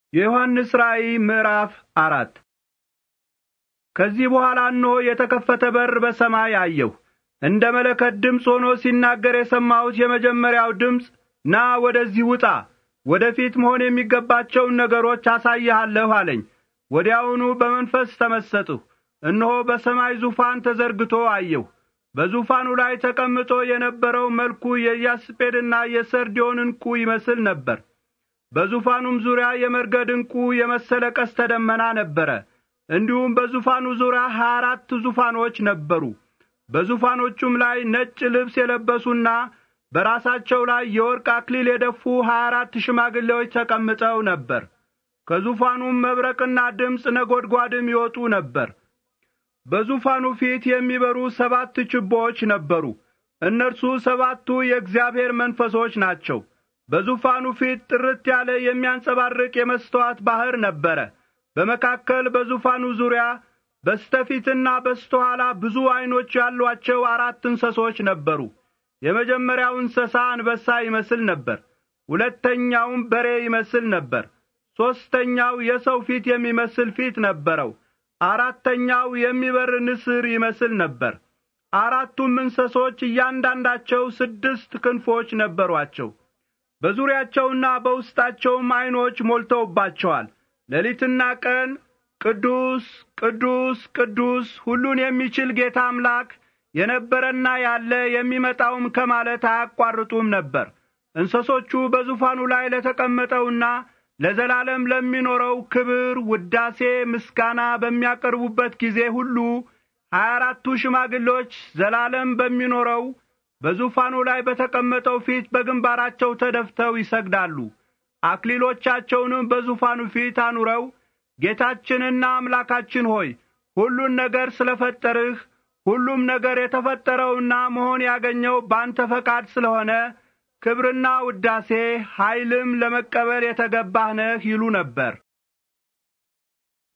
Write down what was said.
የዮሐንስ ራእይ ምዕራፍ አራት ከዚህ በኋላ እነሆ የተከፈተ በር በሰማይ አየሁ። እንደ መለከት ድምፅ ሆኖ ሲናገር የሰማሁት የመጀመሪያው ድምፅ ና ወደዚህ ውጣ፣ ወደ ፊት መሆን የሚገባቸውን ነገሮች አሳይሃለሁ አለኝ። ወዲያውኑ በመንፈስ ተመሰጥሁ። እነሆ በሰማይ ዙፋን ተዘርግቶ አየሁ። በዙፋኑ ላይ ተቀምጦ የነበረው መልኩ የኢያስጴድና የሰርዲዮን ዕንቁ ይመስል ነበር። በዙፋኑም ዙሪያ የመርገድ ዕንቁ የመሰለ ቀስተ ደመና ነበረ። እንዲሁም በዙፋኑ ዙሪያ ሀያ አራት ዙፋኖች ነበሩ። በዙፋኖቹም ላይ ነጭ ልብስ የለበሱና በራሳቸው ላይ የወርቅ አክሊል የደፉ ሀያ አራት ሽማግሌዎች ተቀምጠው ነበር። ከዙፋኑም መብረቅና ድምፅ ነጐድጓድም ይወጡ ነበር። በዙፋኑ ፊት የሚበሩ ሰባት ችቦዎች ነበሩ። እነርሱ ሰባቱ የእግዚአብሔር መንፈሶች ናቸው። በዙፋኑ ፊት ጥርት ያለ የሚያንጸባርቅ የመስተዋት ባሕር ነበረ። በመካከል በዙፋኑ ዙሪያ በስተፊትና በስተኋላ ብዙ ዐይኖች ያሏቸው አራት እንስሶች ነበሩ። የመጀመሪያው እንስሳ አንበሳ ይመስል ነበር። ሁለተኛውም በሬ ይመስል ነበር። ሦስተኛው የሰው ፊት የሚመስል ፊት ነበረው። አራተኛው የሚበር ንስር ይመስል ነበር። አራቱም እንስሶች እያንዳንዳቸው ስድስት ክንፎች ነበሯቸው። በዙሪያቸውና በውስጣቸውም ዐይኖች ሞልተውባቸዋል። ሌሊትና ቀን ቅዱስ ቅዱስ ቅዱስ ሁሉን የሚችል ጌታ አምላክ የነበረና ያለ የሚመጣውም ከማለት አያቋርጡም ነበር። እንስሶቹ በዙፋኑ ላይ ለተቀመጠውና ለዘላለም ለሚኖረው ክብር፣ ውዳሴ፣ ምስጋና በሚያቀርቡበት ጊዜ ሁሉ ሀያ አራቱ ሽማግሌዎች ዘላለም በሚኖረው በዙፋኑ ላይ በተቀመጠው ፊት በግንባራቸው ተደፍተው ይሰግዳሉ። አክሊሎቻቸውንም በዙፋኑ ፊት አኑረው ጌታችንና አምላካችን ሆይ ሁሉን ነገር ስለ ፈጠርህ ሁሉም ነገር የተፈጠረውና መሆን ያገኘው ባንተ ፈቃድ ስለሆነ ክብርና ውዳሴ ኀይልም ለመቀበል የተገባህ ነህ ይሉ ነበር።